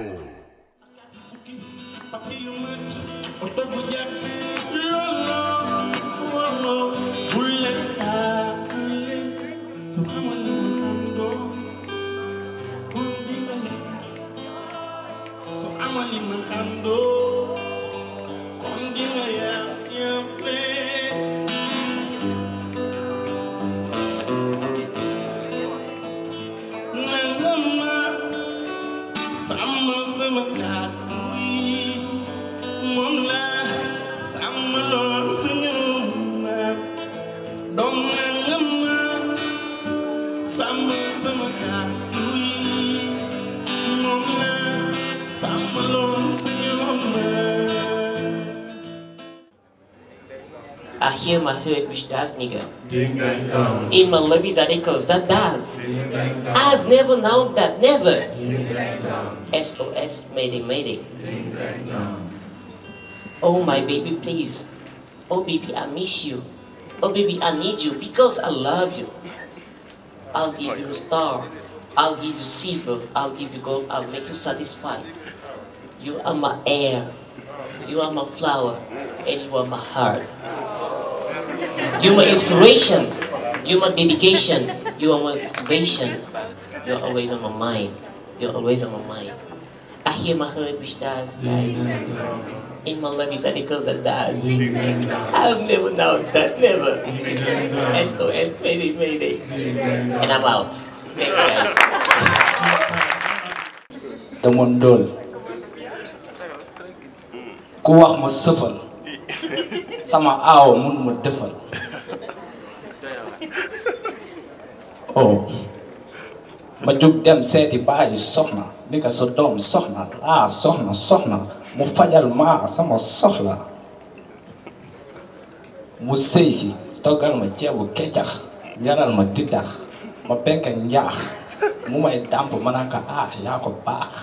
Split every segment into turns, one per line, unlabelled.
Record.
Papi yu mat oto bu jàpp loolo waaw bul leen taakale su xamal ni ma xam doo bul di nga su xamal ni ma xam doo kon di nga yam yam lee nanga ma sàmmal sama kàddu yi moom la sàmmaloon suñu maam doom nanga ma sàmmal sama kàddu yi moom la sàmmaloon suñu maam
I hear my heart which does nigga.
ding dang dong
In my lobbies are echoes that does.
ding dang dong
I've never known that never.
ding dang dong
SOS Mayday Mayday.
ding dang dong
Oh my baby please. Oh baby I miss you. Oh baby I need you because I love you. I'll give you a star. I'll give you silver. I'll give you gold. I'll make you satisfied. You are my air. You are my flower. And you are my heart. You're my inspiration. You're my dedication. You are my motivation. You're always on my mind. You're always on my mind. I hear my heart which does, dies. In my love is that because that does.
ding dang dong
I've never known that, never.
ding dang dong
SOS, mayday, mayday.
ding dang dong
And I'm out. Thank you guys.
dama ndóol ku wax ma sëfal sama aaw mun ma defal oh ma jug dem seeti bàyyi soxna ni ko sa doom soxna laa soxna soxna mu fajal ma sama soxla mu sëy si toggal ma ceebu keccax njaral ma diddax ma penk njaax mu may dàmp ma naan ko ah yaa ko baax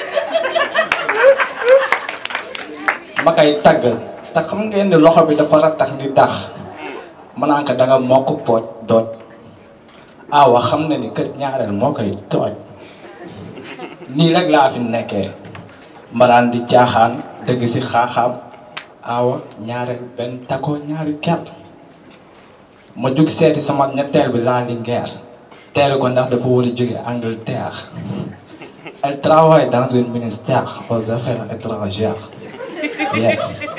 ma koy tagg te xam ngeen ni loxo bi dafa rattax di dax ma naan ko danga mokk pooj dooj aawa xam na ni kër ñaareel moo koy tooj nii rek laa fi nekkee ma daan di caaxaan dëgg si xaaxaam aawa ñaareel benn takoo ñaari ker ma jug seeti sama ñetteel bi laa di ngeer teelu ko ndax dafa war a jóge Angleterre elle travaille dans un ministère aux affaires étrangères yeah.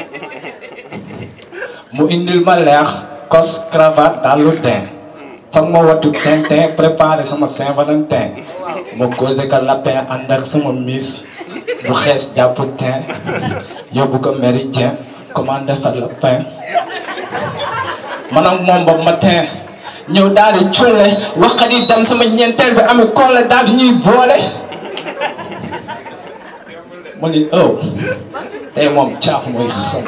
mu indil ma leex kos cravate dalu den foog ma wattu tintin préparé sama Saint-Valentin ma causé ko lapin ànd ak sama miss bu xees jàpp tin yóbbu ko méridien commandé fa lapin man ak moom ba matin ñëw daal di cuule waxat yi dem sama ñeenteel bi amee koole daal di ñuy boole mu ni ëw tey moom caaf muy xam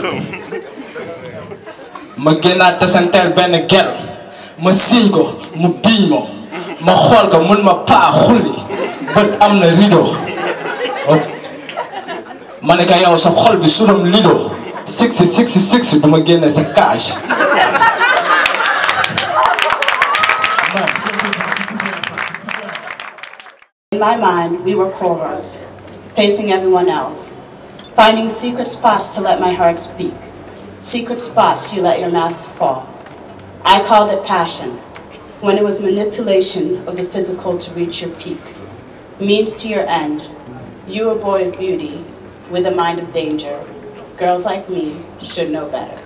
ma génnaat tasanteel benn gel ma siiñ ko mu diiñ ma ma xool ko mun ma paa xulli bët am na rideau oh. ma ne ko yow sa xol bi sunam lido six six six du ma génne sa cage
In my mind, we were cohorts, facing everyone else, finding secret spots to let my heart speak, secret spots you let your masks fall. I called it passion, when it was manipulation of the physical to reach your peak, means to your end. You a boy of beauty, with a mind of danger. Girls like me should know better.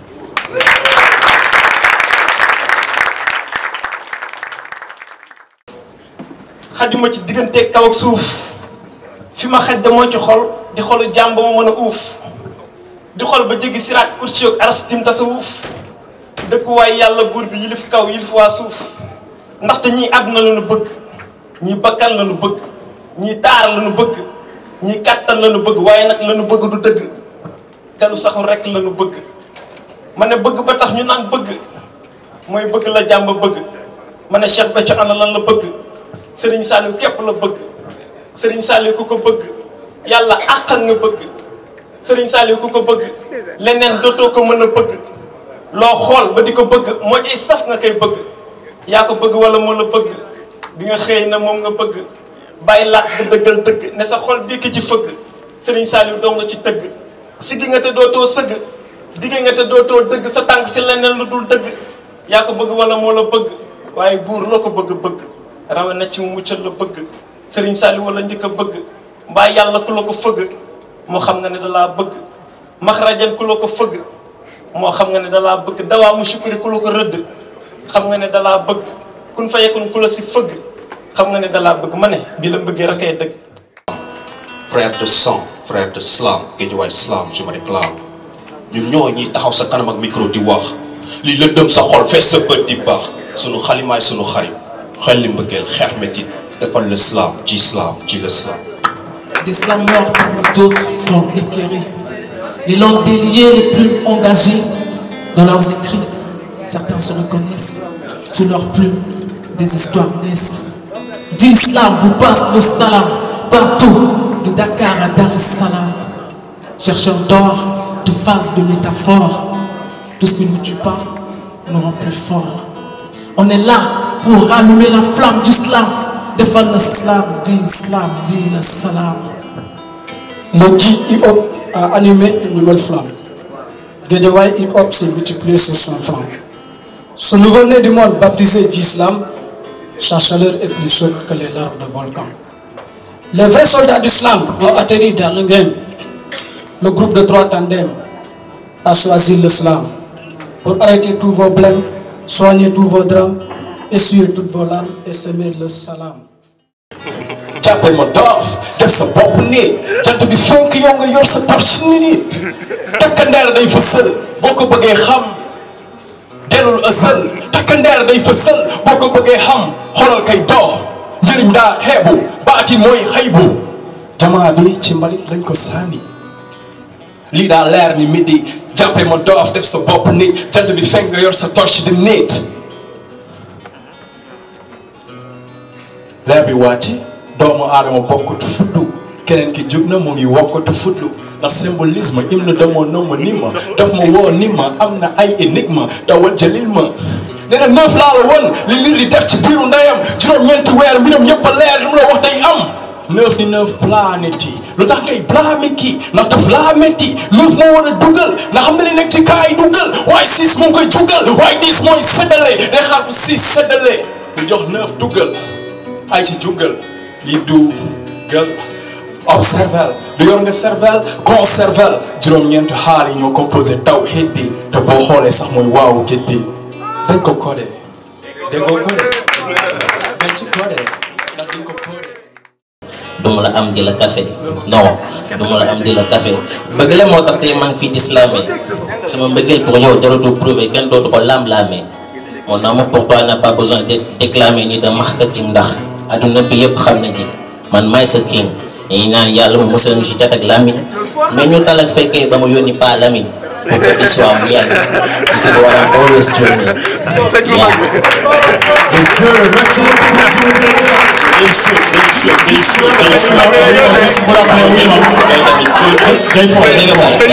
xajuma ci diggante kaw ak suuf fi ma xaj da moo ci xol di xolu jàmm ba ma mën a uuf di xol ba jéggi siraat ursi ak aras tim tasawuf dëkkuwaay yàlla buur bi yilif kaw yilif waa suuf ndaxte ñii àdduna la nu bëgg ñii bakkan la nu bëgg ñii taar la nu bëgg ñii kàttan la nu bëgg waaye nag la nu bëgg du dëgg te lu saxul rek la nu bëgg ma ne bëgg ba tax ñu naan bëgg mooy bëgg la jàmm bëgg ma ne Cheikh Béthio ana lan la bëgg sëriñ Saliou képp la bëgg sëriñ Saliou ku ko bëgg yàlla àqal nga bëgg sëriñ Saliou ku ko bëgg leneen dootoo ko mën a bëgg loo xool ba di ko bëgg moo ciy saf nga koy bëgg yaa ko bëgg wala moo la bëgg bi nga xëy na moom nga bëgg bàyyi laat nga dëggal dëgg ne sa xol bii ki ci fëgg Serigne Saliou dong nga ci tëgg siggi nga te dootoo sëgg digge nga te dootoo dëgg sa tànk si leneen lu dul dëgg yaa ko bëgg wala moo la bëgg waaye buur loo ko bëgg-bëgg rawe na ci mu muccal la bëgg Serigne Saliou wala njëkk a bëgg mbaa yàlla ku la ko fëgg moo xam nga ne dalaa bëgg maxrajan ku la ko fëgg moo xam nga ne dalaa bëgg dawaa mu sukuri ku la ko rëdd xam nga ne dalaa bëgg kun fa yekun ku la si fëgg xam nga ne dalaa bëgg ma ne bi la mbëggee rek ay dëgg
frère de sang frère de slam Guédiawaye slam je me réclame ñun ñoo ñiy taxaw sa kanam ak micro di wax lii lëndëm sa xol fees sa bët di baax sunu xalimaay sunu xarit xel li mbëggeel xeex métit defal le slam ci slam ci le slam
Des slameurs parmi d'autres sont éclairés. Les langues déliées, les plumes engagées dans leurs écrits. Certains se reconnaissent. Sous leurs plumes, des histoires naissent. D'islam vous passe nos salams partout, de Dakar à Dar es Salaam. Chercheurs d'or, de phrases, de métaphores. Tout ce qui ne nous tue pas nous rend plus forts. On est là pour rallumer la flamme du slam. Défendre le slam, dit islam, dit le salam.
Le J hip-hop a animé une nouvelle flamme. Guédiawaye hip-hop s'est multiplié sur son flanc. Ce nouveau-né du monde baptisé d'islam, sa chaleur est plus chaude que les larves de volcan. Les vrais soldats d'islam ont atterri dans le game. Le groupe de trois tandems a choisi l'islam pour arrêter tous vos blèmes, soigner tous vos drames, essuyer toutes vos larmes et semer le salam.
jàppal ma doof def sa bopp nit jant bi fenk yow nga yor sa torche ni nit takkandeer day fësal boo ko bëggee xam delul ësal takkandeer day fësal boo ko bëggee xam xoolal kay doo njëriñ daa xeebu baati mooy xëybu jamaa bi ci mbalit lañ ko sànni lii daa leer ni midi jàppee ma doof def sa bopp nit jant bi fenk nga yor sa torche di nit leer bi wàcc doomu aadama bokkatu fuddu keneen ki jug na mu ngi wokkatu fuddu ndax symbolisme hymne de mon homonyme daf ma woo ni ma am na ay énigme dawal jëlil ma nee na neuf laa la woon li liir di def ci biiru ndeyam juróom-ñeenti weer mbiram yëpp a leer lu mu la wax day am neuf ni neuf planètes yi lu tax ngay blâmer kii ndax daf laa metti neuf moo war a dugal ndax xam na li nekk ci kaay dugal waaye six moo ngi koy jugal waaye dix mooy séddale day xaar bu six séddale du jox neuf dugal ay ci jugal li du gal observel du yor nga cervel conservel juróom-ñeent xaal yi ñoo composé taw hit bi te boo xoolee sax mooy waawu gét bi dañ ko codé déggoo codé dañ ci codé ndax dañ ko codé
duma la am di la café non duma la am di la café bëgg la moo tax tey maa ngi fii di slamé sama mbëggeel pour yow jaratul prouvé kenn dootu ko lam-laamee mon amour pour toi n'a pas besoin d'être déclamé ni de marketing ndax adduna bi yëpp xam na ci man maay sa king ñi naan yàlla mu musal ñu ci cat ak lamine mais ñu tal ak fekkee ba mu yónni pas lamine pour que tu sois mu yàgg this is what I'm always doing yeah.
Yes, sir. Merci beaucoup, merci beaucoup. Juste pour rappeler, oui, non. Day fort, day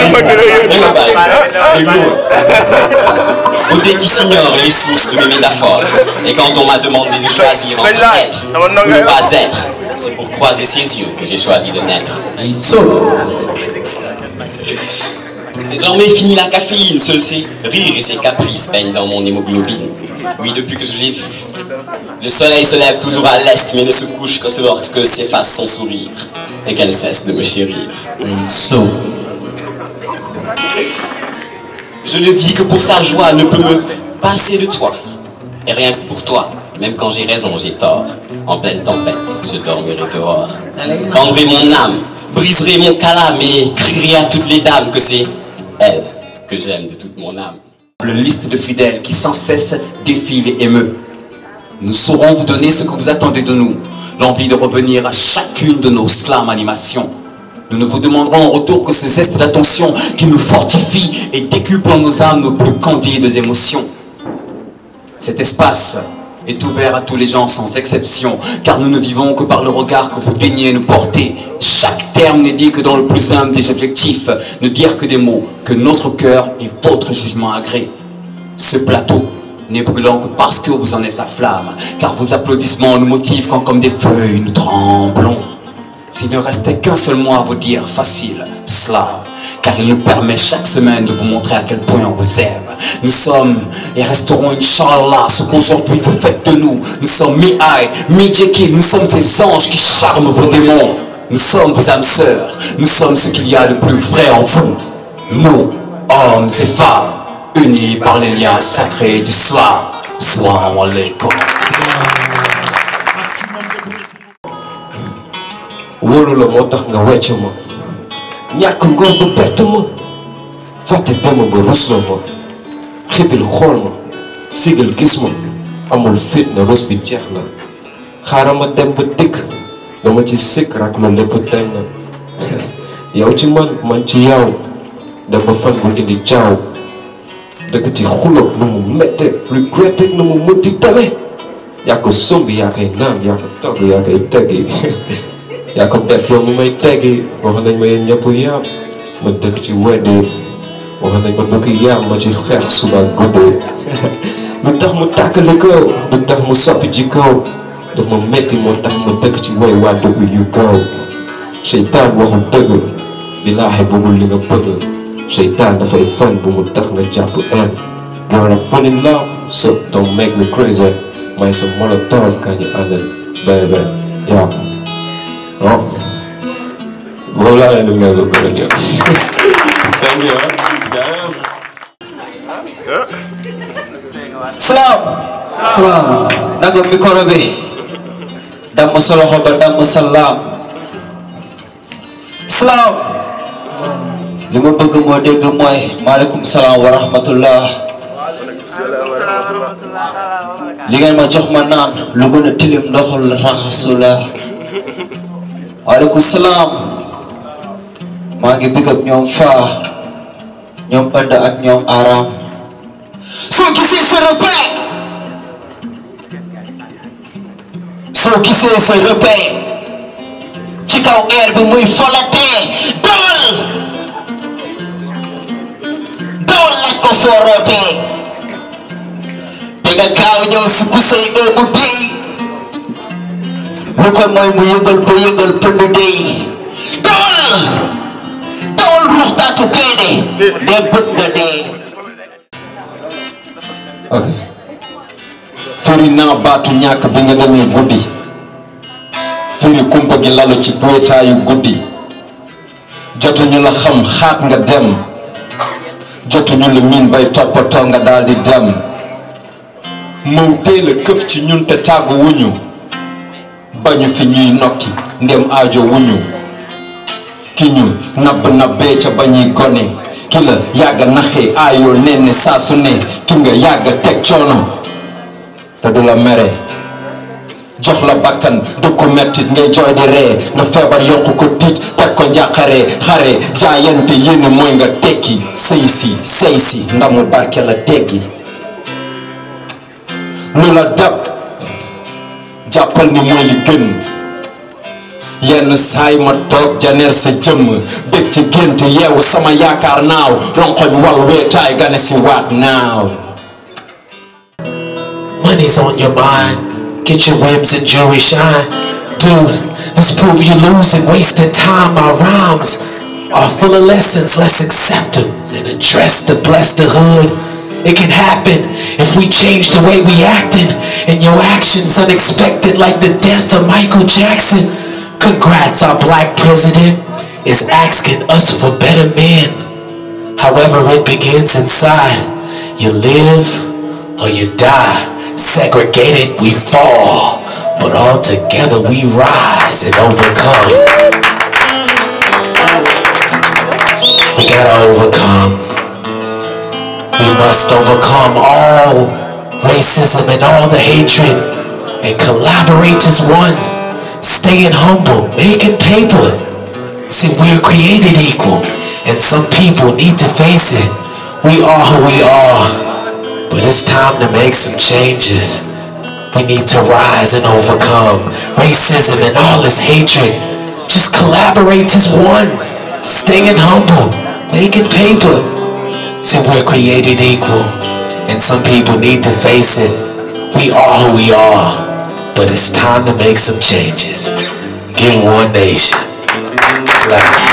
fort.
Beauté qui s'ignore les sources de mes métaphores. Et quand on m'a demandé de choisir entre être ou ne pas être, c'est pour croiser ses yeux que j'ai choisi de naître. Désormais fini la caféine, seul ses rires et ses caprices baignent dans mon hémoglobine. Oui, depuis que je l'ai vu. Le soleil se lève toujours à l'est, mais ne se couche que lorsque s'efface son sourire et qu'elle cesse de me chérir. Je ne vis que pour sa joie, ne peut me passer de toi. Et rien que pour toi, même quand j'ai raison, j'ai tort. En pleine tempête, je dormirai dehors. Prendrai mon âme, briserai mon calame et crierai à toutes les dames que c'est elle que j'aime de toute mon âme.
Le liste de fidèles qui sans cesse défile et émeut. Nous saurons vous donner ce que vous attendez de nous, l'envie de revenir à chacune de nos slam animations. Nous ne vous demanderons en retour que ce zeste d'attention qui nous fortifie et décuple en nos âmes nos plus candides émotions. Cet espace est ouvert à tous les gens sans exception, car nous ne vivons que par le regard que vous daignez nous porter. Chaque terme n'est dit que dans le plus humble des objectifs, ne dire que des mots, que notre cœur et votre jugement agrée. Ce plateau n'est brûlant que parce que vous en êtes la flamme. Car vos applaudissements nous motivent quand comme des feuilles nous tremblons. S'il ne restait qu'un seul mot à vous dire, facile, cela, car il nous permet chaque semaine de vous montrer à quel point on vous aime. Nous sommes et resterons, Inch'Allah, ce qu'aujourd'hui vous faites de nous. Nous sommes mi-Aï, mi-Jekyll, nous sommes ces anges qui charment vos démons. Nous sommes vos âmes sœurs, nous sommes ce qu'il y a de plus vrai en vous. Nous, hommes et femmes, unis par les liens sacrés du Slam. Salam alaikum.
wóolu la moo tax nga wecc ma ñàkk ngor ba bett ma fàtte dema ba rusloo ma xibil xool ma sigal gis ma amul fit na rus bi jeex na xaaral ma dem ba dikk dama ci sikk rak lu lépp tey na yow ci man man ci yow dem ba fan bu indi caaw dëkk ci xulo nu mu mette regretté nu mu mënti demee yaa ko sombi yaa koy naan yaa ko togg yaa koy teggi yaa ko def yow mu may teggi wax nañ ma yéen ñëpp yaam ma dëkk ci weddi wax nañ ma bëgg yaam ma ci xeex suba guddee lu tax mu tàkkali kaw lu tax mu soppi ji kaw daf ma metti moo tax ma dëkk ci woy waa dëgg yu kaw seytaan waxul dëgg billaahi bëggul li nga bëgg seytaan dafay fan bu mu tax nga jàpp en you're a fun in love so don't make me crazy may sa molotov kaa ñu àndal baby yaa Oh. Boobu laa leen di mel ba beneen yoon. Thank you.
salaam salaam nanga micro bi damm sa loxo ba damm salaam salaam li ma bëgg moo dégg mooy maaleykum salaam wa rahmatullah li ngeen ma jox ma naan lu gën a tilim ndoxul raxasu la waaleykum salaam maa ngi big up ñoom faa ñoom ënd ak ñoom aram soo gisee sa repère soo gisee sa repère ci kaw air bi muy folatee dawal dawal laaj ko foorootee te nga gaaw ñëw si ku say ëmmu dey lu ko mooy mu yëgal ba yëgal pënd dey dawal dawal ruux taatu gaynde de bëgg nga dee
ok firi naa baatu ñàkk bi nga demee guddi firi kumpa gi lalu ci boytaayu guddi jotuñu la xam xaat nga dem jotuñu la miin bay toppatoo nga daal di dem maw teel a këf ci ñun te tàggu wuñu bañu fi ñuy nokki ndem aajo wuñu ki ñu nabb nabbee ca bañuy gone ki la yàgga naxee aayoo nen ne saa su ne ki nga yàgga teg coono te du la mere jox la bakkan du ko mettit ngay jooy di ree nga feebar yokku ko tiit teg ko njàqare xare jaayante yéene mooy nga tekki sëy si sëy si ndamu barke la teggi lu la dab jàppal ni mooy li gën yenn saay ma toog janeer sa jëmm bég ci gént yeewu sama yaakaar naaw ronkoñ wal weetaay gane si waat naaw
Money's on your mind. Get your whims and jewelry shine. Dude, let's prove you losing, wasting time. Our rhymes are full of lessons. Let's accept them and address to bless the hood. It can happen if we change the way we acting. And your actions unexpected like the death of Michael Jackson. Congrats, our black president is asking us for better men. However it begins inside. You live or you die. Segregated we fall, but all together we rise and overcome. We gotta overcome. We must overcome all racism and all the hatred and collaborate as one. Staying humble, making paper. See, we're created equal, and some people need to face it. We are who we are. But it's time to make some changes. We need to rise and overcome racism and all this hatred. Just collaborate as one. Staying humble, making paper. See, we're created equal, And some people need to face it. We are who we are, but it's time to make some changes. Give one nation. Slaps.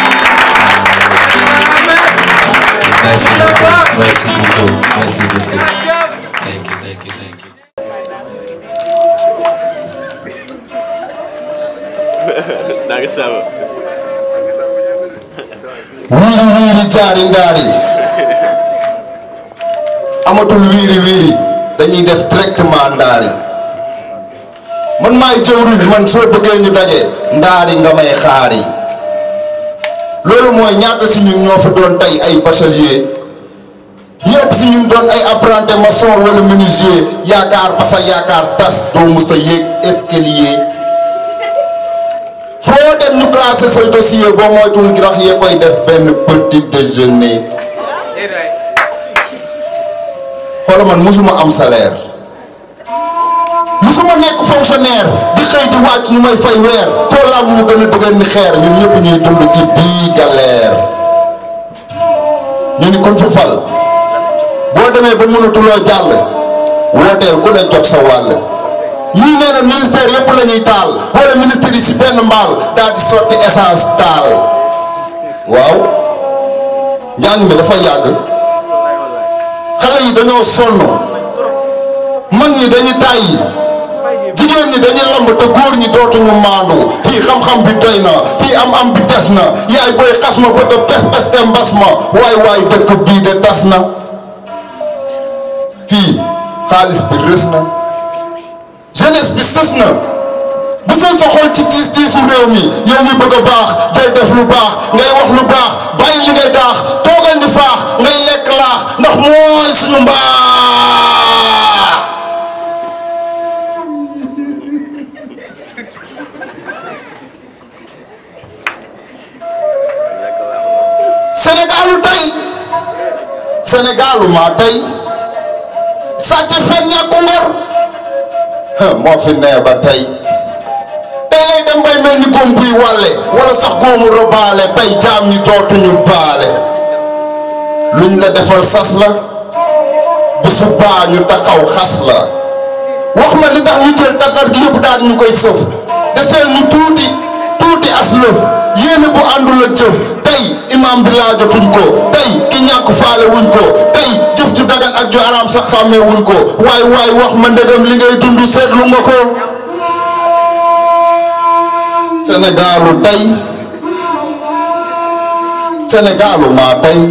Merci beaucoup. Merci beaucoup. Merci beaucoup. Thank you, thank you, thank you.
wiiri wiiri jaari ndaari amatul wiiri wiiri dañuy def directement ndaari man maay jëwriñ man soo bëggee ñu daje ndaari nga may xaari loolu mooy ñaata si ñun ñoo fi doon tey ay bachelier ñëpp si ñun doon ay apprenti maçon wala menuisier yaakaar ba sa yaakaar tas doo mus a yéeg escalier foo dem ñu classé say dossier boo moytuwul gi rax yee koy def benn petit déjeuner xoola man musuma am salaire musuma nekk fonctionnaire di xëy di wàcc ñu may fay weer foo laa mu gën a dëgër ni xeer ñun ñëpp ñuy dund ci bii galère ñu ni kon fi fal boo demee ba mënatuloo jàll wooteel ku ne jot sa wàll ñii nee na ministère yëpp la ñuy taal wala ministère yi si benn mbaal daal di sotti essence taal waaw njàng mi dafa yàgg xale yi dañoo sonn mag ñi dañu tàyyi jigéen ñi dañu lamb te góor ñi dootuñu maandu fii xam-xam bi doy na fii am-am bi des na yaay booy xas ma bëgg a pes pes te mbas ma waay waay dëkk bii de tas na fii xaalis bi rës na jeunesse bi sës na bu sal sa xol ci tiis tiisu réew mi yow mi bëgg a baax day def lu baax ngay wax lu baax bàyyi li ngay daax toogal ni faax ngay lekk laax ndax mooy suñu mbaax Sénégalu tey Sénégalu maa tey sàcc fen ñàkku ngor moo fi nee ba tey tey lay dem bay mel ni góom buy wàlle wala sax góomu robaale tey jaam ñi dootuñu baale luñ la defal sas la bu subaa ñu taxaw xas la wax ma li tax ñu jël tatar gi yëpp daal ñu koy sëf deseel ñu tuuti tuuti as lëf yéene bu àndul ak jëf tey imaam bi laajatuñ ko tey ki ñàkk faale wuñ ko tey jëf ju dagan ak ju araam sax xàmmee wuñ ko waay waay wax ma ndegam li ngay dund seetlu nga ko Sénégalu tey Sénégalu maa tey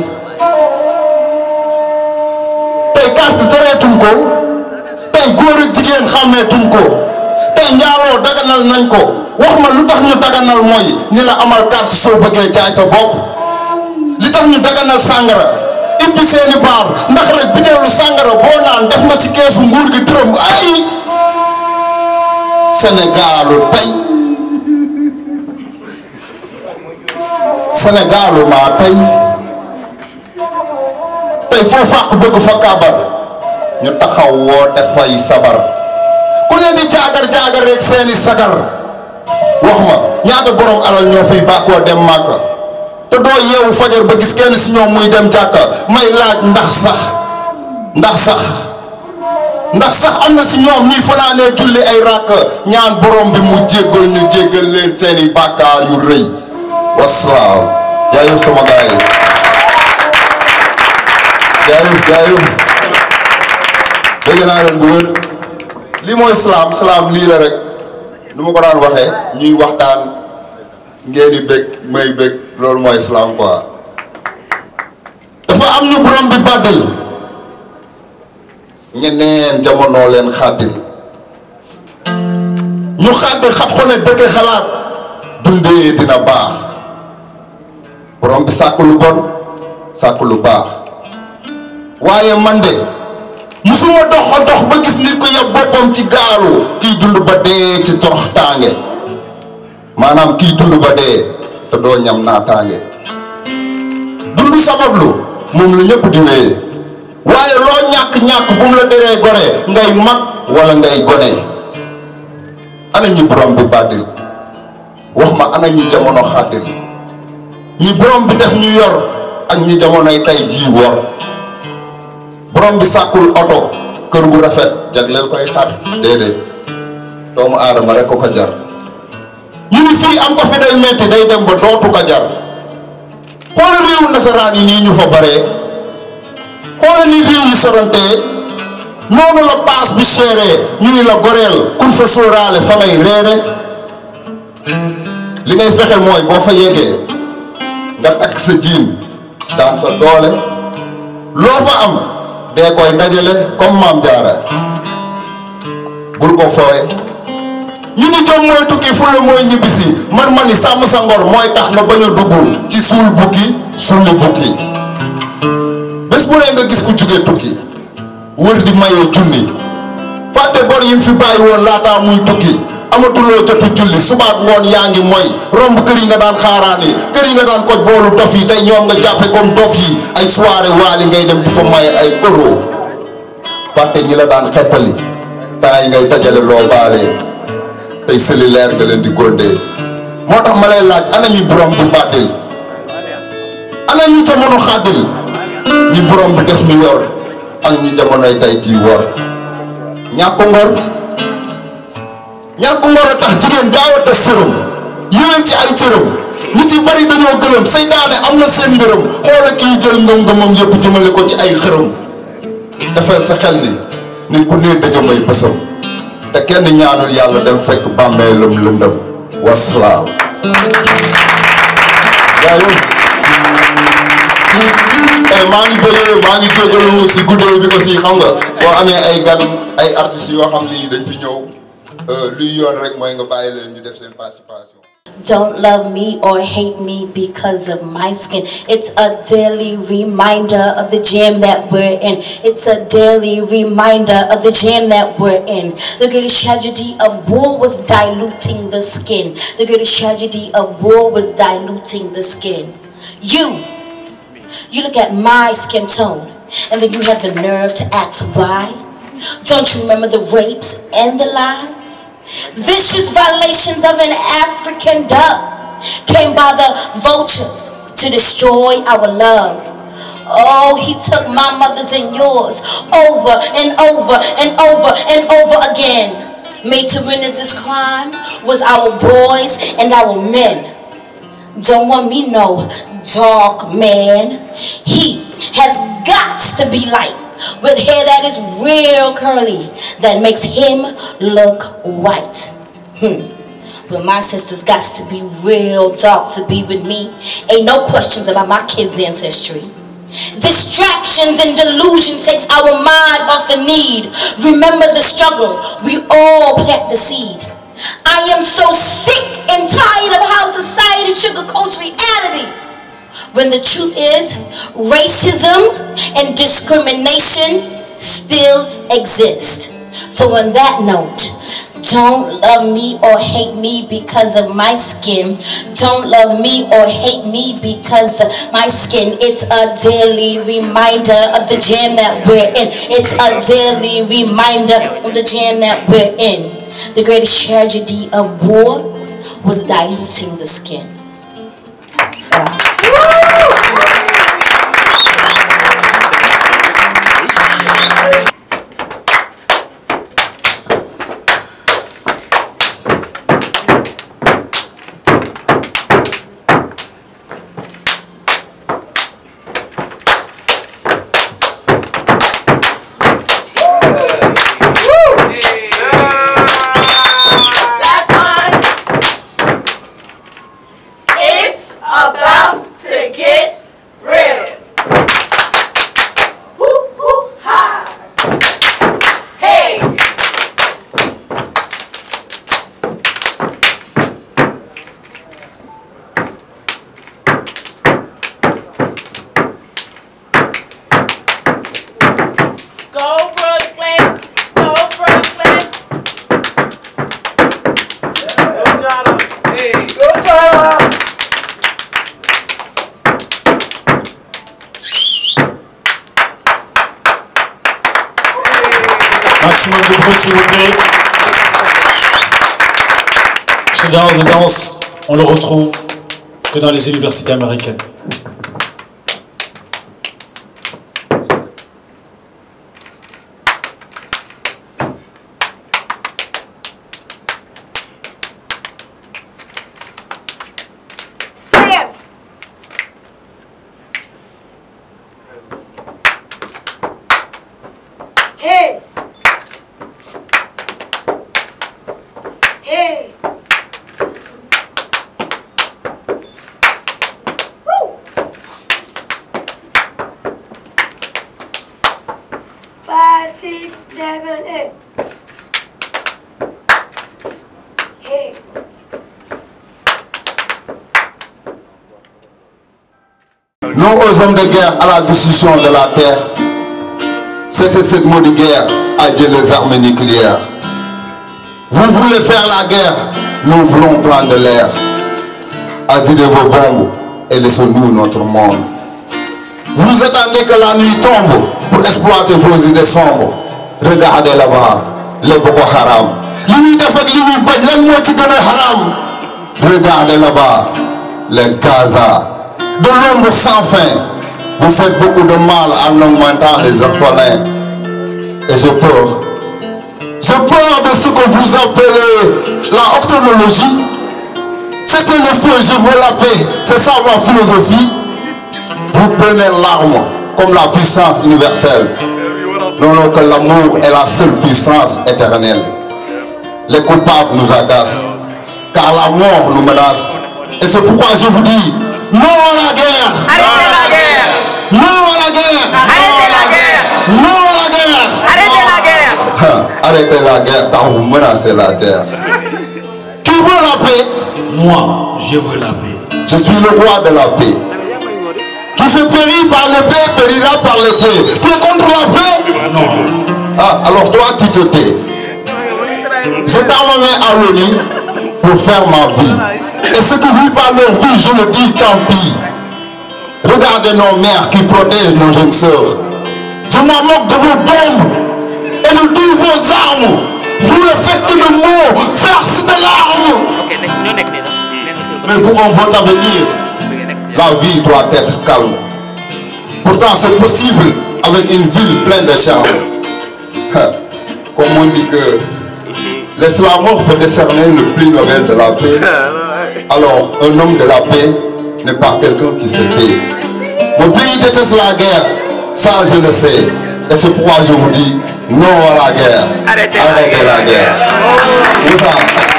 tey carte tereetuñ ko tey góor ak jigéen xàmmeetuñ ko tey njaaloo daganal nañ ko wax ma lu tax ñu daganal mooy ni la amal carte soo bëggee jaay sa bopp li tax ñu daganal sàngara ibbi seeni baar ndax rek biteelu sàngara boo naan def nga ci keesu nguur gi dërëm ay Sénégalu tey Sénégalu maa tey tey foo fàq bëgg fa kaabar ñu taxaw woo dafay sabar ku ne di jaagar jaagar rek seeni sagar wax ma ñaata borom alal ñoo fiy bàkkoo dem màkka te doo yeewu fajar ba gis kenn si ñoom muy dem jàkka may laaj ndax sax ndax sax ndax sax am na si ñoom ñuy fanaanee julli ay ràkk ñaan borom bi mu jéggal ñu jéggal leen seeni bàkkaar yu rëy wasalaam jaayëf sama gaay yi jaayëf jaayëf dégg naa leen bu wér lii mooy salaam salaam lii la rek nu ma ko daan waxee ñuy waxtaan ngeen di bëgg may bëgg loolu mooy salaam quoi dafa am ñu borom bi bàddil ñeneen jamono leen xàddil ñu xàdd xat ko ne dëkk xalaat dundee dina baax borom bi sàkk lu bon sàkk lu baax waaye man de musuma dox a dox ba gis nit ko yab boppam ci gaalu kiy dund ba dee ci torox tànge maanaam kiy dund ba dee te doo ñam naataange dund sabablu moom la ñëpp di wéyee waaye loo ñàkk-ñàkk bu mu la deree gore ngay mag wala ngay gone ana ñi borom bi bàddil wax ma ana ñi jamono xàddil ñi borom bi def ñu yor ak ñi jamonoy tey jii wor borom bi sàkkul oto kër gu rafet jagleel koy xar déedéet doomu aadama rek ko ko jar ñu ni fii am ko fi day metti day dem ba dootu ko jar xoolal réewu nasaraan yi nii ñu fa baree xoolal ni réew yi sorontee noonu la paas bi chéré ñu ni la goreel kun fa sóoraale fa ngay reere li ngay fexe mooy boo fa yeggee nga takk sa jiin daan sa doole loo fa am dee koy dajale comme maam jaara bul ko foowe ñu ni jom mooy tukki fulla mooy ñibbisi man ma ni sàmm sa ngor mooy tax nga bañ a dugg ci suul bukki sulli bukki bés bu ne nga gis ku jóge tukki wër di mayee junni fàtte bor yi mu fi bàyyi woon laataa muy tukki amatuloo jotu julli subaak ngoon yaa ngi mooy romb kër yi nga daan xaaraani kër yi nga daan koj boolu dof yi tey ñoom nga jàppe comme dof yi ay soirée waali ngay dem di fa maye ay euro fàtte ñi la daan xettali temps yi ngay dajale loo baalee tey cellulaire nga leen di góondee moo tax ma lay laaj ana ñuy borom bu bàddil ana ñu jamono xàddil ñi borom bi def ñu yor ak ñi jamonoy tey jii wor ñàkk ngor ñàkk ngor a tax jigéen gaaw a tas sërëm yéwén ci ay cëram ñu ci bari dañoo gëlëm seytaane am na seen ngërëm xoola kii jël ngëm-ngëmam yépp jëmale ko ci ay xërëm defal sa xel ni nit ku nee dëgg may bësam te kenn ñaanul yàlla dem fekk bàmmeelam lëndëm waslaam waaye eh maa ngi bëggee maa ngi jégalu si guddee bi aussi xam nga boo amee ay gan ay artistes yoo xam ni dañ fi ñëw luy yoon rek mooy nga bàyyi leen ñu def seen participation.
Don't love me or hate me because of my skin. It's a daily reminder of the jam that we're in. It's a daily reminder of the jam that we're in. The greatest tragedy of war was diluting the skin. The greatest tragedy of war was diluting the skin. You, you look at my skin tone and then you have the nerve to ask why. Don't you remember the rapes and the lies? Vicious violations of an African dove came by the vultures to destroy our love. Oh, he took my mother's and yours over and over and over and over again. Made to witness this crime was our boys and our men. Don't want me no dark man. He has got to be light with hair that is real curly that makes him look white. Hmm. But my sister's got to be real dark to be with me. Ain't no questions about my kids' ancestry. Distractions and delusion takes our mind off the need. Remember the struggle. We all plant the seed. I am so sick and tired of how society sugarcoats reality. When the truth is, racism and discrimination still exist. So on that note, don't love me or hate me because of my skin. Don't love me or hate me because of my skin. It's a daily reminder of the jam that we're in. It's a daily reminder of the jam that we're in. The greatest tragedy of war was diluting the skin.
That's fine. It's about to get real. Woo, woo, ha. Hey. Go Brooklyn. Go Brooklyn. Hey, go Tyler.
Maximum de bruit s'il vous plaît. Ce genre de danse, on le retrouve que dans les universités américaines.
Hey. Woo. Five, six, seven, eight. Hey.
Non aux hommes de guerre à la destruction de la terre. Cessez cette maudite guerre à Dieu les armes nucléaires. Vous voulez faire la guerre, nous voulons prendre l'air. Adieu vos bombes et laissons-nous notre monde. Vous attendez que la nuit tombe pour exploiter vos idées sombres. Regardez là-bas, les Boko Haram. Li ñuy def ak li ñuy bañ lan moo ci gën a haram. Regardez là-bas, les Gaza. De l'ombre sans fin, vous faites beaucoup de mal en augmentant les orphelins. Et j'ai peur. J'ai peur de ce que vous appelez la octonologie. C'était le feu, je veux la paix. C'est ça ma philosophie. Vous prenez l'arme comme la puissance universelle. Non, non, que l'amour est la seule puissance éternelle. Les coupables nous agacent, car la mort nous menace. Et c'est pourquoi je vous dis, non à la guerre
Arrêtez la guerre.
Non à la guerre
Arrêtez la guerre.
Non à la guerre
Arrêtez la guerre.
Hein, Arrêtez la guerre car vous menacez la terre. Qui veut la paix
Moi, je veux la paix.
Je suis le roi de la paix. Qui fait périr par l'épée, périra par l'épée. Tu es contre la paix
Non.
Ah, alors toi, tu te tais. Je tends ma main à l'ONU pour faire ma vie. Et ce que vivent par leur vie, je le dis, tant pis. Regardez nos mères qui protègent nos jeunes sœurs. Je m'en moque de vos bombes et de toutes vos armes. Vous ne faites que de mots, verse de larmes. Mais pour un bon avenir, la vie doit être calme. Pourtant, c'est possible avec une ville pleine de charme. Hein, Comme on dit que l'esclavage peut décerner le prix Nobel de la paix. Alors, un homme de la paix n'est pas quelqu'un qui se tait. Mon pays déteste la guerre, ça je le sais. Et c'est pourquoi je vous dis non à la guerre.
Arrêtez
la guerre. Moussa.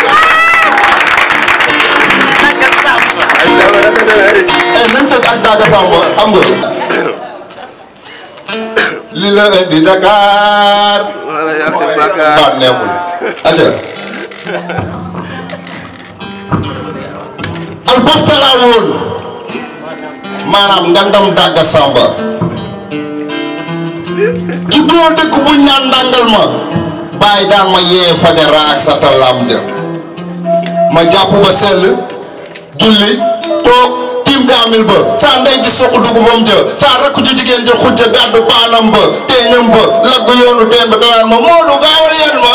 Eh, nañ tëj ak Daga Samba xam nga. li la indi Dakar. baat neexul. aja. albaxta laa woon. maanaam ngandam Daga Samba. juddoo dëkk buñ naan ndàngal ma. bàyyi daan ma yee fajara ak sa talam ja. ma jàpp ba sell. julli toog tiim kaamil ba saa ndey di soq dugubam ja saa rakk ju jigéen ja xujja gàddu paanam ba teeñam ba lagg yoonu teen ba danaan ma Moodu gaawal yeen ma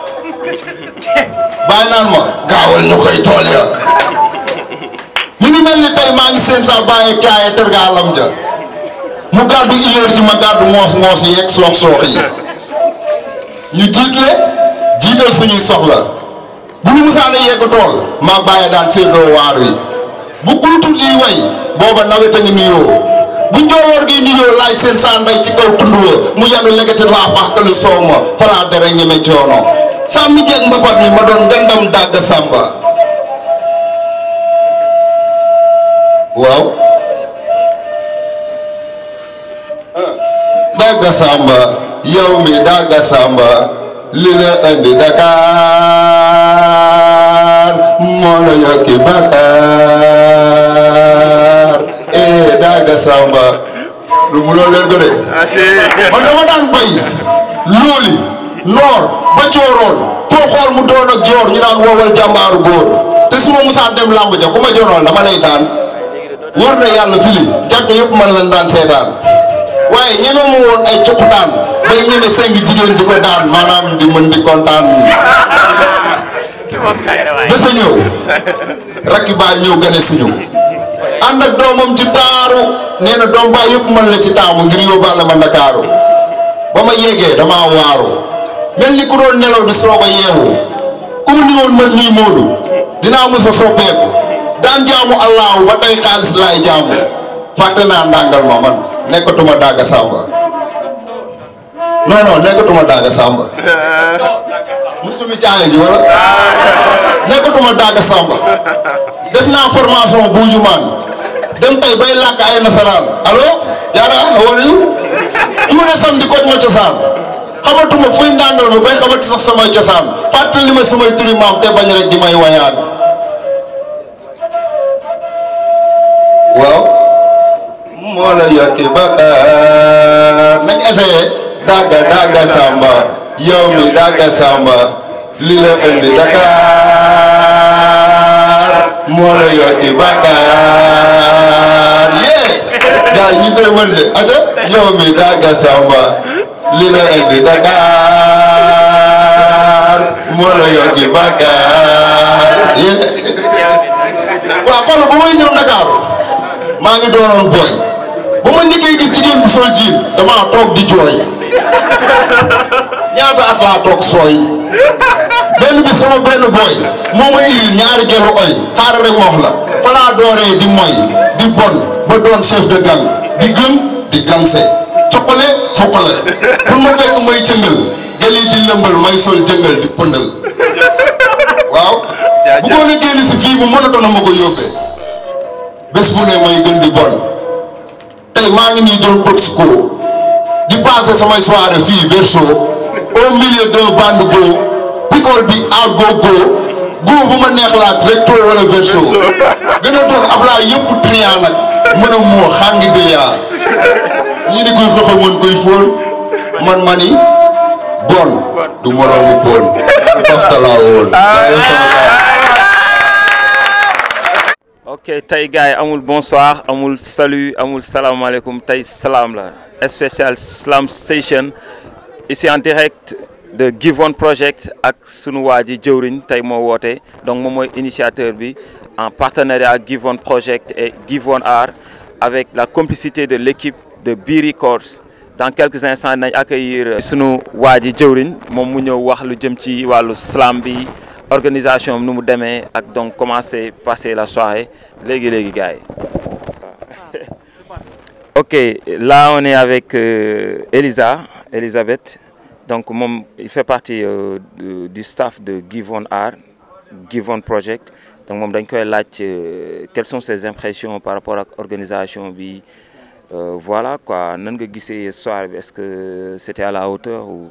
bàyyi naan ma gaawal ñu koy tool ya mi ngi mel ni tey maa ngi seen saa bàyyi caaye tërgaalam ja mu gàddu ileer ji ma gàddu ngoos ngoos yi yeeg soox soox yi ñu jiitle jiital suñuy soxla bu ñu musaana yegg tool maa bàyyi daan séddoo waar wi bu kuutu liy way booba nawet a ngi nuyoo bu njoowoor gi nuyoo laaj seen saa ndey ci kaw tund wa mu yanu legati laa baxtalu soow ma falaa dara ñeme coono sàmmi jeeg mbapat mi ma doon gandam dàgg sàmba waaw dàgg sàmba yow mi dàgg sàmba li la indi Dakar moo la yokki Bakar eh Daga Samba lu mu loolu leen ko de man dama daan bay looli noor ba cooroon foo xool mu doon ak joor ñu naan woowal jàmbaaru góor te su ma musaan dem làmb ja ku ma jonoon dama lay daan wër na yàlla fili jàkk yëpp man lan daan seetaan waaye ñeme mu woon ay copputaan bay ñeme sengi jigéen di ko daan maanaam di mën di kontaan bés a ñëw rakki baay ñëw gane suñu ànd ak doomam ci taaru nee na doom baay yëpp man la ci taamu ngir yóbbaale ma ndakaaru ba ma yéegee damaa waaru mel ni ku doon nelaw di soog a yeewu ku mu niwoon man nii Moodu dinaa mës a soppeeku daan jaamu allahu ba tey xaalis laay jaamu fàtte naa ndàngal ma man nekkatuma Daga Samba non non nekkatuma Daga Samba musumi caaya ji wala nekkatuma daaga samba def naa formation buujumaan dem tey bay làkk ay nasaraan allo jaara how are you tuune samedi koj ma cosaan xamatuma fuy ndàngal ma bay xamati sax samay cosaan fàttali ma samay turi maam te bañ rek di may wayaan waaw moo la yokki bakkaar nañ essayé dagga dagga samba yow mi dagga samba li la indi Dakar moo la yokki bakkaar yee gaa yi ñu koy wën de aja yow mi dagga samba li la indi Dakar moo la yokki bakkaar yee waaw xoolal ba may ñëw Dakar maa ngi doonoon booy ba ma njëkkee gis jigéen bu sol jiin damaa toog di jooy ñaata at laa toog sooy benn bi sama benn booy moo ma iril ñaari gelu oy xaaral rek ma wax la fa laa dooree di moy di bon ba doon chef de gang di gën di gangse coppale fokkale pour ma fekk may cëngal gel yi di lëmbal may sol jëngal di pëndal waaw bu ko ne génn si fii bu mën a doon ma ko yóbbee bés bu ne may gën di bon tey maa ngi nii doon toxico di passé samay soirée fii verso au milieu d'un bande go picole bi à gogo go bu ma neex laat recto wala verso gën a doon Ablaye yëpp triant nag mën a moo xàngi biliard ñii di koy xëxal mën koy fóon man mani bon du moroomu pon daftalaa woon
ok tey gars yi amul bonsoir amul salut amul salaamaaleykum tey salaam la spécial slam station ici en direct de Givon Project ak sunu waa ji jëwriñ tey moo woote donc moom mooy initiateur bi en partenariat ak Givon Project et Givon Art avec la complicité de l'équipe de B Records dans quelques instants nañ accueillir sunu waa ji jëwriñ moom mu ñëw wax lu jëm ci wàllu slam bi organisation nu mu demee ak donc comment s'est passé la soirée léegi léegi gars yi ok là on est avec euh, Elisa Elisabeth donc moom il fait partie euh, du, du staff de Givon Art Givon Project donc moom dañ koy laaj euh, quelles sont ses impressions par rapport ak organisation bi voilà quoi nan nga gisee soirée bi est-ce que c'était à la hauteur ou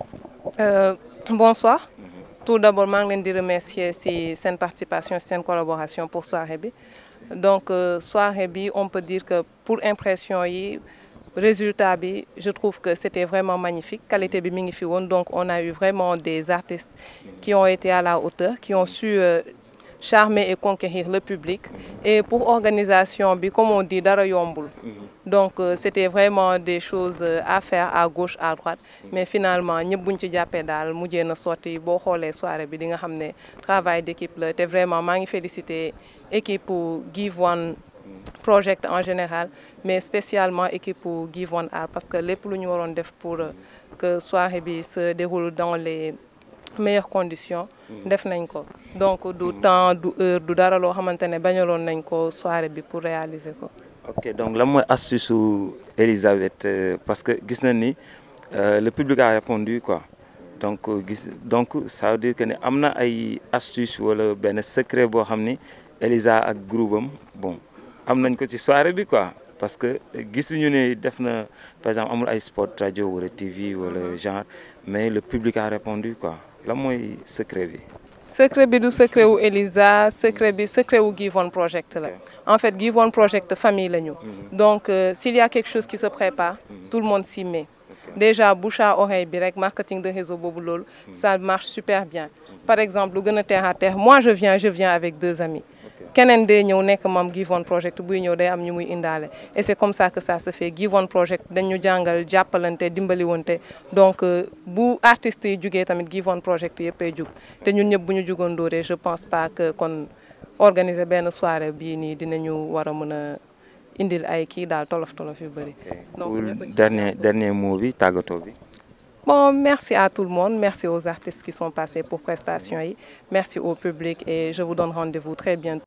bonsoir tout d'abord maa ngi leen di remercier ci seen participation ci seen collaboration pour soirée bi donc euh, soirée bi on peut dire que pour impression yi résultat bi je trouve que c'était vraiment magnifique qualité bi mi ngi fi woon donc on a eu vraiment des artistes qui ont été à la hauteur qui ont su euh, charmer et conquérir le public et pour organisation bi comme on dit dara yombul donc euh, c'était vraiment des choses à faire à gauche à droite mais finalement ñëpp buñ ci jàppee daal mujjee na sotti boo xoolee soirée bi di nga xam ne travail d'équipe la te vraiment maa ngi féliciter équipe pour Give One Project en général mais spécialement équipe pour Give One Art parce que lépp lu ñu waroon def pour que soirée bi se déroule dans les meilleures conditions def nañ ko donc du temps du heure du dara loo xamante ne bañaloon nañ ko soirée bi pour réaliser ko
ok donc lan mooy astuce su Elisabeth euh, parce que gis nañ ni euh, le public a répondu quoi donc gis donc ça veut dire que ne am na ay astuce wala benn secret boo xam ni Elisa ak groupe am bon am nañ ko ci soirée bi quoi parce que gisuñu ne def na par exemple amul ay spot radio wala TV wala genre mais le public a répondu quoi lan mooy secret bi.
secret bi du secret wu Elisa secret bi secret wu Give One Project la en fait Give One Project famille la ñu donc euh, s'il y a quelque chose qui se prépare tout le monde s'y met déjà bouche à oreille bi rek marketing de réseau boobu loolu ça marche super bien par exemple lu gën a terre à terre moi je viens je viens avec deux amis keneen day ñëw nekk moom Give One Project buy ñëw day am ñu muy indaale et c'est comme ça que ça se fait Give One Project dañu jàngal jàppalante dimbaliwante donc bu artistes yi jugee tamit Give One Project yëppay jug te ñun ñëpp bu ñu jugoon dooree je pense pas que kon organiser benn soirée bii nii dinañu war a mën a indil ay kii daal tolof tolof yu bëri.
donc dernier dernier mot bi tàggatoo bi.
Bon, merci à tout le monde, merci aux artistes qui sont passés pour prestation yi, merci au public et je vous donne rendez-vous très bientôt.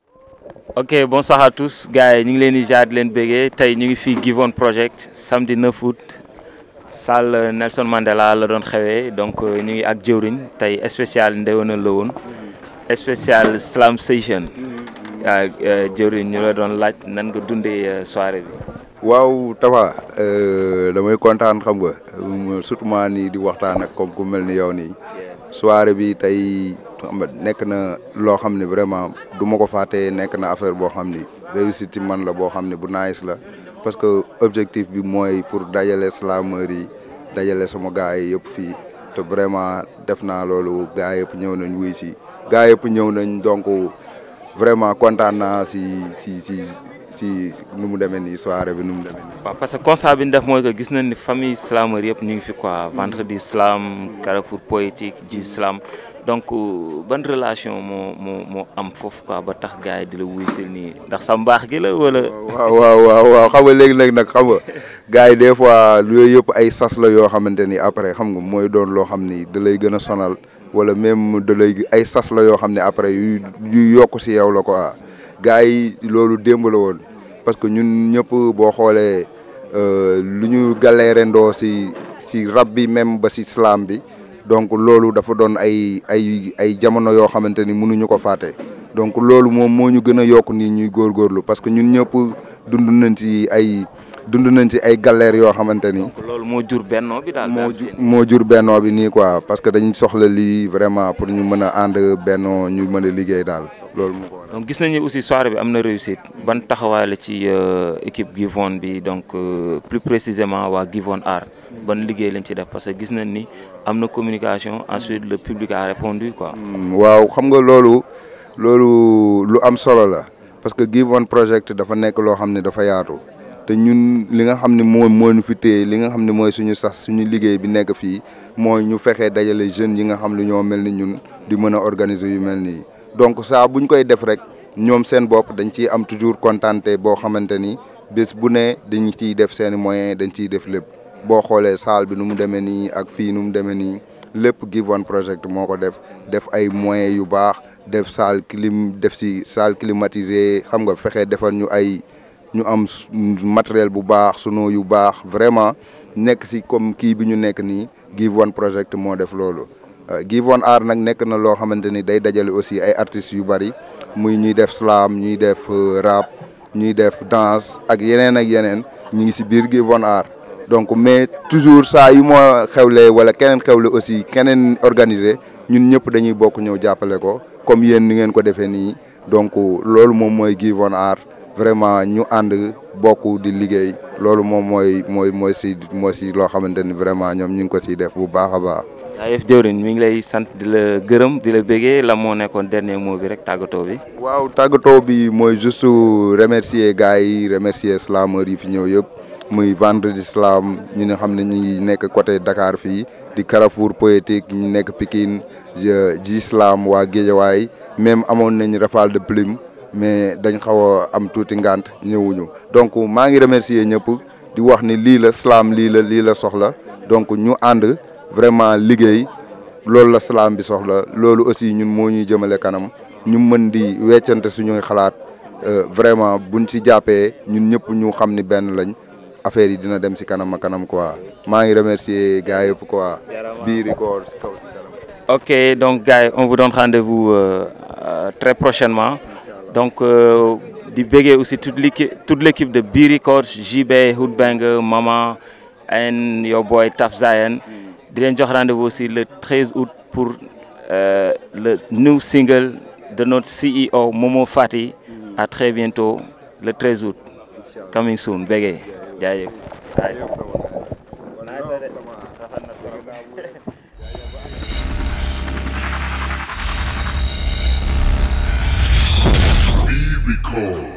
ok bonsoir à tous gars yi ñu ngi leen di jaar di leen béggee tey ñu ngi fii Give One Project samedi 9 août salle Nelson Mandela la doon xewee donc ñu ngi ak jëwriñ tey spécial ndewenal la woon spécial slam station waaw jëwriñ ñu la doon laaj nan nga dundee soirée bi.
waaw Tafa damay kontaan xam nga surtout maa nii di waxtaan ak comme ku mel ni yow nii soirée bi tey xam nga nekk na loo xam ne vraiment du ma ko fàtte nekk na affaire boo xam ni réussite ci man la boo xam ne bu nice la parce que objectif bi mooy pour dajale slameur yi dajale sama gars yi yëpp fii te vraiment def naa loolu gars yëpp ñëw nañ wuy si gars yëpp ñëw nañ donc vraiment kontaan naa si si si si nu mu demee nii soirée bi nu mu demee nii.
waaw parce que constat bi ñu def mooy que gis nañ ni famille slameur yëpp ñu ngi fi quoi vendredi slam carrefour poétique ji slam donc ban relation moo moo moo am foofu quoi ba tax gars yi di la wuy si nii ndax sa mbaax gi la wala.
waaw waaw waaw waaw xam nga léegi-léegi nag xam nga gars yi des fois yooyu yëpp ay sas la yoo xamante ni après xam nga mooy doon loo xam ni da lay gën a sonal wala même da lay ay sas la yoo xam ne après yu yu yokk si yow la quoi. gars yi loolu démb la woon parce que ñun ñëpp boo xoolee lu ñu galérendoo si si rab bi même ba si slam bi donc loolu dafa doon ay ay ay jamono yoo xamante ni mënuñu ko fàtte donc loolu moom moo ñu gën a yokk nii ñuy góorgóorlu parce que ñun ñëpp dund nañ ci ay dund nañ ci ay galères yoo xamante ni.
loolu moo jur bennoo bi daal.
moo jur moo jur bennoo bi nii quoi parce que dañ soxla lii vraiment pour ñu mën a ànd bennoo ñu mën a liggéey daal loolu moo ko
donc gis nañu aussi soirée bi am na réussite ban taxawaay la ci équipe Givon bi donc plus précisément waa Givon Art ban liggéey lañ ci def parce que gis nañ ni am na communication ensuite le public a répondu quoi.
waaw xam nga loolu loolu lu am solo la parce que Givon project dafa nekk loo xam ne dafa yaatu te ñun li nga xam ne moo moo ñu fi téye li nga xam ne mooy suñu sas suñu liggéey bi nekk fii mooy ñu fexee dajale jeunes yi nga xam ne ñoo mel ni ñun di mën a organiser yu mel nii. donc saa buñ koy def rek ñoom seen bopp dañ ciy am toujours contenté boo xamante ni bés bu ne dañ ciy def seen moyen dañ ciy def lépp boo xoolee salle bi nu mu demee nii ak fii nu mu demee nii lépp Givon project moo ko def def ay moyens yu baax def salle clim def si salle climatisée xam nga fexe defar ñu ay ñu am matériel bu baax sunu yu baax vraiment nekk si comme kii bi ñu nekk nii Givon project moo def loolu. Givon Art nag nekk na loo xamante ni day dajale aussi ay artistes yu bari muy ñuy def slam ñuy def rap ñuy def danse ak yeneen ak yeneen ñu ngi si biir Givon Art donc mais toujours saa yu ma xewlee wala keneen xewle aussi keneen organisé ñun ñëpp dañuy bokk ñëw jàppale ko comme yéen ni ngeen ko defee nii donc loolu moom mooy Givon Art vraiment ñu ànd bokk di liggéey loolu moom mooy mooy mooy si mooy si loo xamante ni vraiment ñoom ñu ngi ko siy def bu baax a baax.
jaajëf jëwriñ mi ngi lay sant di la gërëm di la béggee la moo nekkoon dernier mot bi rek tàggatoo bi.
waaw tàggatoo bi mooy juste remercier gars yi remercier slameurs yi fi ñëw yëpp muy vendredi slam ñu nga xam ne ñu ngi nekk côté Dakar fii di Carrefour poétique ñu nekk Pikine ji slam waa Guédiawaye même amoon nañ rafale de plume mais dañ xaw a am tuuti ngant ñëwuñu donc maa ngi remercier ñëpp di wax ni lii la slam lii la lii la soxla donc ñu ànd. vraiment liggéey loolu la slam bi soxla loolu aussi ñun moo ñuy jëmale kanam ñu mën di weccante suñuy xalaat vraiment buñ ci jàppee ñun ñëpp ñu xam ni benn lañ affaire yi dina dem ci kanam a kanam quoi maa ngi remercier gars yëpp quoi bii record ci kaw ci kanam
ok donc gars yi on vous donne rendez-vous euh, euh, très prochainement donc euh, di béggee aussi toute l'équipe toute l'équipe de Bi Records JB Hoodbang Mama and your boy Taf Zayen di leen jox rendez-vous aussi le 13 août pour euh, le new single de notre CEO Momo Fati à très bientôt le 13 août coming soon béggee jaajëf
Be recalled.